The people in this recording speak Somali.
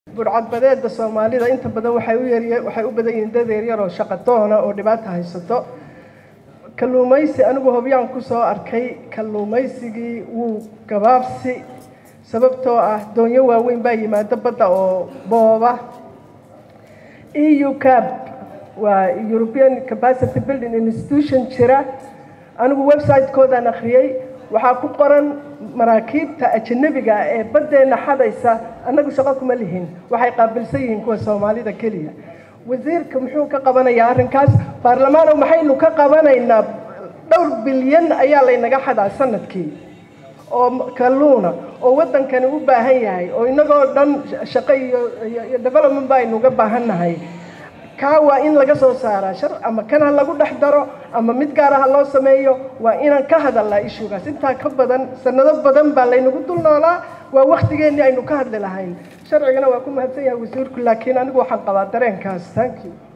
burcadbadeeda soomaalida inta badan waxay u yar waxay u badan yihiin dad yaryar oo shaqadoona oo dhibaata haysato kalluumaysi anigu hobyaan ku soo arkay kalluumaysigii wuu gabaabsi sababtoo ah doonyo waaweyn baa yimaado badda oo booba eu cab waa european capacity building institution jira anigu website-koodaan akhriyey waxaa ku qoran maraakiibta ajanabiga ah ee baddeenna xadaysa annagu shaqo kuma lihin waxay qaabilsan yihiin kuwa soomaalida keliya wasiirka muxuu ka qabanayaa arrinkaas baarlamaano maxaynu ka qabanaynaa dhowr bilyan ayaa laynaga xadaa sanadkii oo kalluuna oo waddankani u baahan yahay oo innagoo dhan shaqo iyo iyo development ba aynu uga baahan nahay kaa waa in laga soo saaraa shar ama kan ha lagu dhex daro ama mid gaara ha loo sameeyo waa inaan ka hadalnaa ishugaas intaa ka badan sanado badan baa laynagu dul noolaa waa waktigeennii aynu ka hadli lahayn sharcigana waa ku mahadsan yahay wasiirku laakiin anigu waxaan qabaa dareenkaas thank you